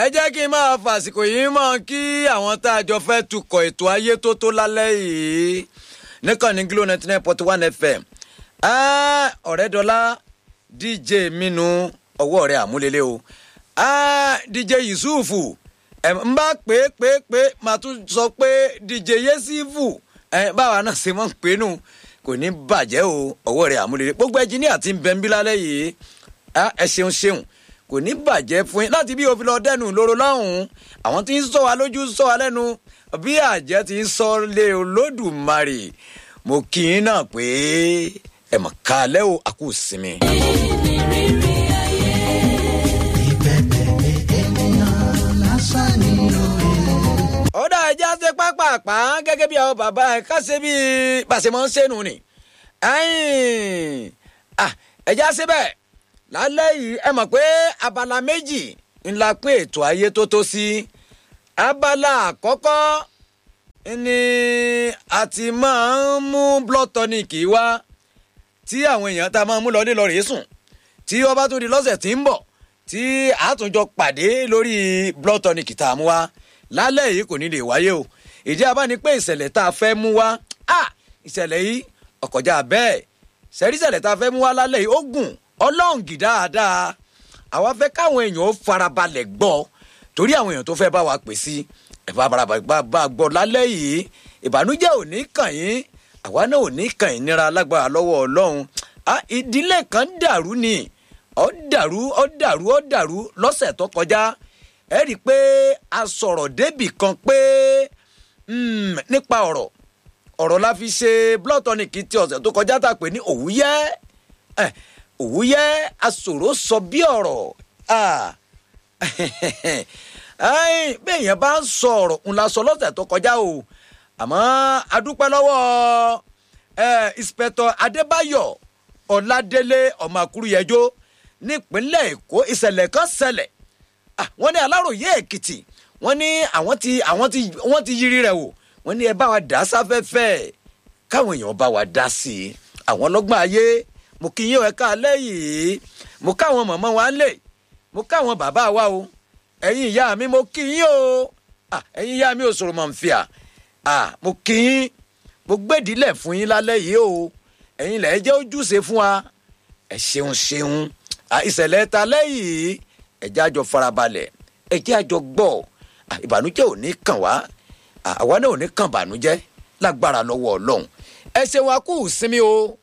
ẹ jẹ́ kí n máa fàsìkò yìí mọ̀ kí àwọn tá a jọ fẹ́ tukọ̀ ètò ayé tó tó lálẹ́ yìí níkànnì glo ninety nine point one fm ọ̀rẹ́dọ́lá dj minu ọwọ́ rẹ̀ àmúlélẹ́ o dj yusufu n bá pé pé pé màá tún sọ pé dj yesifu báwa náà ṣe mọ̀ pé nù kò ní bàjẹ́ o ọwọ́ rẹ̀ àmúlélẹ́ gbogbo ẹnjìníà ti ń bẹ ń bí lálẹ́ yìí ẹ ṣeun ṣeun kò ní bàjẹ́ fún yín láti bí òfin lọ dẹnu lóró lọ́hùn-ún àwọn tí ń sọ wa lójú sọ wa lẹ́nu bí àjẹ́ ti ń sọ lé olódùmarè mo kì í náà pé ẹ mọ̀ ká lẹ́ o àkú sinmi. ọ̀dà ẹja ṣe pápápá gẹ́gẹ́ bí àwọn bàbá ẹ̀ ká ṣe bí pàṣẹmọ́ ń ṣẹ́nu ni ẹja ṣe bẹ́ẹ̀ lálẹ́ yìí ẹ mọ̀ pé abala méjì ńlá pín ètò ayé tó tó sí abala àkọ́kọ́ ni a ti máa ń mú blood tonic wá tí àwọn èèyàn tá a máa ń mú lọ ní lọ rèé sùn tí ó bá tún di lọ́sẹ̀ tí ń bọ̀ tí àtúnjọ pàdé lórí blood tonic tá a mú wá lálẹ́ yìí kò ní lè wáyé o ìdí abá ni pé ìṣẹ̀lẹ̀ tá a fẹ́ mú wá ìṣẹ̀lẹ̀ yìí ọ̀kọ̀já bẹ́ẹ̀ ṣẹ̀rí ìṣẹ̀lẹ̀ tá a fẹ́ mú wá lálẹ́ yìí ó gùn ọlọ́ǹgì dáadáa àwa fẹ́ káwọn èèyàn ó farabalẹ̀ gbọ́ torí àwọn èèyàn tó fẹ́ bá wa pè sí ẹ̀fà farabalẹ̀ bá a gbọ́ lálẹ́ yìí ìbànújẹ́ ò ní kàn yín àwa náà ò ní kàn yín níra lágbára lọ́wọ́ ọlọ́run ìdílé kan dàrú ni ó dàrú ó dàrú ó dàrú lọ́sẹ̀ tó kọjá ẹ rí i pé a sọ̀rọ̀ débì kan pé nípa ọ̀rọ̀ ọ̀rọ̀ la fi ṣe blood tonic ti ọ̀sẹ̀ tó kọjá tá a pè ní òwúyẹ́ òwúyẹ́ asòro sọ bí ọ̀rọ̀ bẹ́ẹ̀ yẹn bá ń sọ ọ̀rọ̀ ńlá sọ lọ́sẹ̀ tó kọjá o àmọ́ adúpẹ́ lọ́wọ́ ìspẹ̀tọ̀ adébáyọ̀ ọ̀làdélé ọmọ àkúrúyẹjọ́ nípínlẹ̀ èkó ìṣẹ̀lẹ̀ kan ṣẹlẹ̀ wọ́n ní aláròye èkìtì wọ́n ní àwọn ti àwọn ti wọ́n ti yiri rẹ̀ wò wọ́n ní ẹ bá wa dá sáfẹ́fẹ́ káwọn èèyàn bá wa dá sí i àwọn ọlọ́gbọ́n ayé mo kí yín ẹ̀ka alẹ́ yìí mo káwọn mọ̀mọ́ wa lè mo káwọn bàbá wa o ẹ̀yin ìyá mi mo kí yín o ẹ̀yin ìyá mi ò sọ̀rọ̀ mọ̀ n fìyà mo kí yín mo gbèdílẹ̀ fún yín lálẹ́ yìí o ẹ̀yin lẹ̀ jẹ́ ojúṣe fún wa ẹ ṣeun ṣeun ìṣẹ̀lẹ̀ ta lẹ́yìn ẹ jẹ́ àjọ farabalẹ̀ ẹ jẹ́ àjọ gbọ́ ìbànújẹ́ ò ní kàn wá àwa náà ò ní kàn bànújẹ́ lágbára lọ́wọ́ ọlọ́run ẹ ṣeun a kú sinmi o